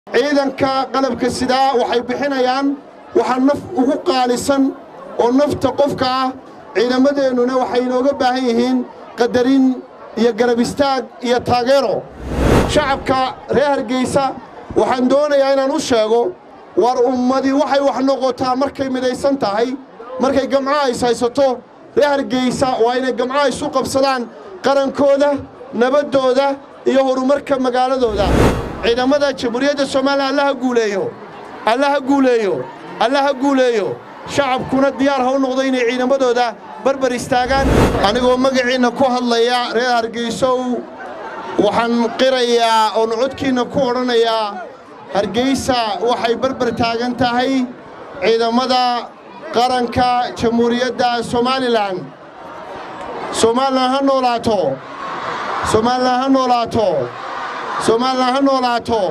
ciidanka qalabka sidaa waxay bixinayaan waxa naf ugu qaalisan oo nafta qofka ah ciidamadeennuna waxay inooga baahan yihiin qadarin iyo garab istaag iyo taageero shacabka reer hargeysa waxaan doonayaa inaan u sheego war ummadii waxay wax noqotaa markay midaysan tahay markay gamcaha is haysato reer hargeysa waa inay gamcaha isu qabsadaan qarankooda nabaddooda iyo horumarka magaaladooda ciidamada jamhuuriyadda soomaaliya allaha guuleeyo allaha guuleeyo allaha guuleeyo shacabkuna diyaar ha u noqdo inay ciidamadooda barbar istaagaan anigoo magaciinna ku hadlaya reer hargeysow waxaan qirayaa oon codkiinna ku odhanayaa hargeysa waxay barbar taagan tahay ciidamada qaranka jamhuuriyadda somalilan somalilan ha noolaato somalilan ha noolaato somalilan ha noolaato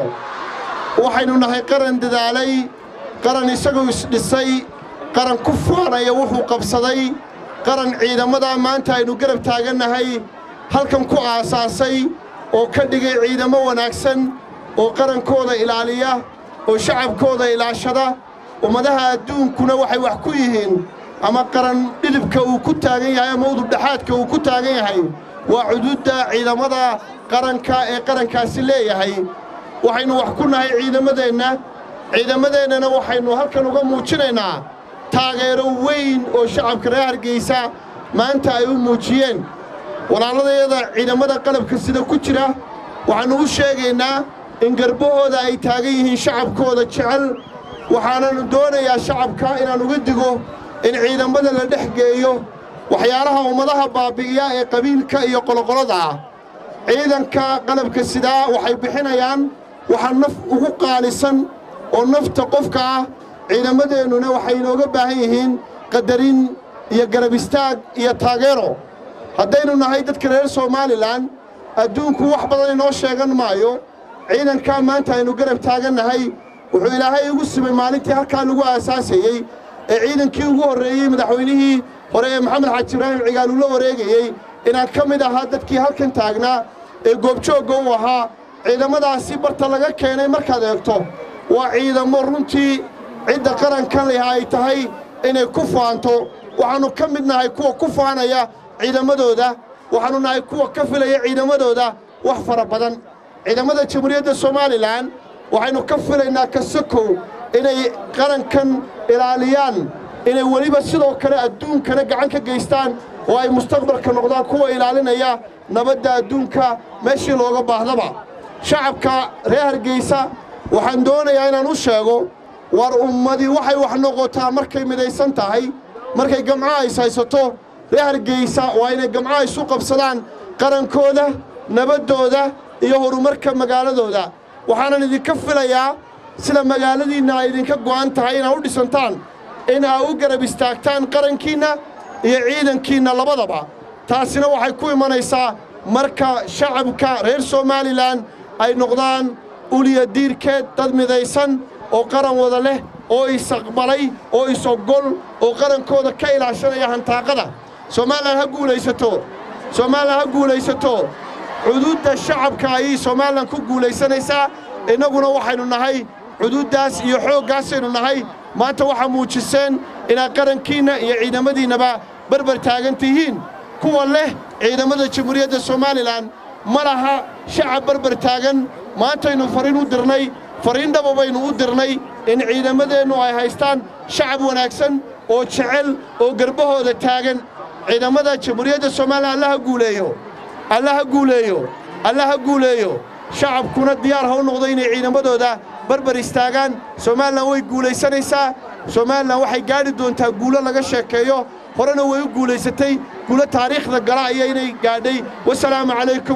waxaynu nahay qaran dadaalay qaran isagoo isdhisay qaran ku faanaya wuxuu qabsaday qaran ciidamada maanta aynu garab taagannahay halkan ku aasaasay oo ka dhigay ciidamo wanaagsan oo qarankooda ilaaliya oo shacabkooda ilaashada ummadaha adduunkuna waxay wax ku yihiin ama qaran dhidibka uu ku taagan yahay ama udubdhaxaadka uu ku taagan yahay waa cuduudda ciidamada qaranka ee qarankaasi leeyahay waxaynu wax ku nahay ciidamadeenna ciidamadeennana waxaynu halkan uga muujinaynaa taageero weyn oo shacabka reer hargeysa maanta ay u muujiyeen walaaladayada ciidamada qalabka sida ku jira waxaannu u sheegaynaa in garbahooda ay taagan yihiin shacabkooda jecel waxaananu doonayaa shacabka inaan uga digo in ciidamada la dhex geeyo waxyaalaha ummadaha baabbi'iya ee qabiilka iyo qoloqolada ah ciidanka qalabka sidaa waxay bixinayaan waxa naf ugu qaalisan oo nafta qofka ah ciidamadeennuna waxay inooga baahan yihiin qadarin iyo garab istaag iyo taageero haddaynu nahay dadka reer somalilan adduunku wax badan inoo sheegan maayo ciidankaa maanta aynu garab taagannahay wuxuu ilaahay igu simay maalintii halkaa lagu aasaasayey ee ciidankii ugu horreeyey madaxweynihii hore ee maxamed xaaji ibraahim cigaal uu la wareegayey inaan ka mid ahaa dadkii halkan taagnaa ee goobjoogga u ahaa ciidamadaasi barta laga keenay markaad eegto waa ciidamo runtii cidda qarankan leh ay tahay inay ku faanto waxaannu ka mid nahay kuwa ku faanaya ciidamadooda waxaannu nahay kuwa ka filaya ciidamadooda wax fara badan ciidamada jamhuuriyadda somalilan waxaynu ka filaynaa kasakow inay qarankan ilaaliyaan inay weliba sidoo kale adduunkana gacan ka geystaan oo ay mustaqbalka noqdaan kuwa ilaalinaya nabadda adduunka meeshii looga baahdaba shacabka reer hargeysa waxaan doonayaa inaan u sheego war ummadii waxay wax noqotaa markay midaysan tahay markay gamcaha is haysato reer hargeysa waa inay gamcaha isu qabsadaan qarankooda nabaddooda iyo horumarka magaaladooda waxaanan idinka filayaa sida magaaladiinna ay idinka go'an tahay inaad u dhisantaan in aa u garab istaagtaan qarankiinna iyo ciidankiinna labadaba taasina waxay ku imanaysaa marka shacabka reer somalilan ay noqdaan uliya diirkeed dad midaysan oo qaran wada leh oo isaqbalay oo is-ogol oo qarankooda ka ilaashanaya hantaaqada somalilan ha guulaysato somalilan ha guulaysato cuduudda shacabka ayay somalilan ku guulaysanaysaa innaguna waxaynu nahay cuduuddaas iyo xooggaasaynu nahay maanta waxaa muujiseen inaad qarankiinna iyo ciidamadiinnaba barbar taagan tihiin kuwa leh ciidamada jamhuuriyadda somalilan ma laha shacab barbar taagan maantaynu fariin u dirnay fariin dhaba baynu u dirnay in ciidamadeennu ay haystaan shacab wanaagsan oo jecel oo garbahooda taagan ciidamada jamhuuriyadda somalilan allaha guuleeyo allaha guuleeyo allaha guuleeyo shacabkuna diyaar ha u noqdo inay ciidamadooda barbar istaagaan somalilan way guulaysanaysaa somalilan waxay gaadhi doontaa guulo laga sheekeeyo horena way u guulaysatay guulo taariikhda gala aya inay gaadhay wasalaamu calaykum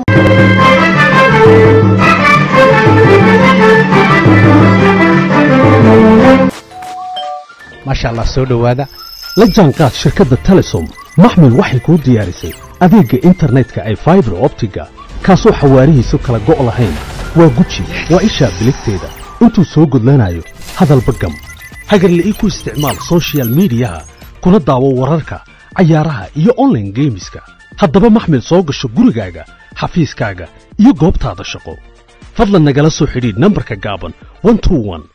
maasha allah soo dhowaada la jaanqaad shirkadda telesom maxmil waxay kuu diyaarisay adeegga internetka ay faibar optiga kaasoo xawaarihiisu kala go' lahayn waa guji waa ishaa biligteeda intuu soo gudlanayo hadalba gam hagarla'ii ku isticmaal soshiyal miidiyaha kuna daawo wararka cayaaraha iyo onlaine geemiska haddaba maxmil soo gasho gurigaaga xafiiskaaga iyo goobtaada shaqo fadlan nagala soo xidhiidh nambarka gaaban one two one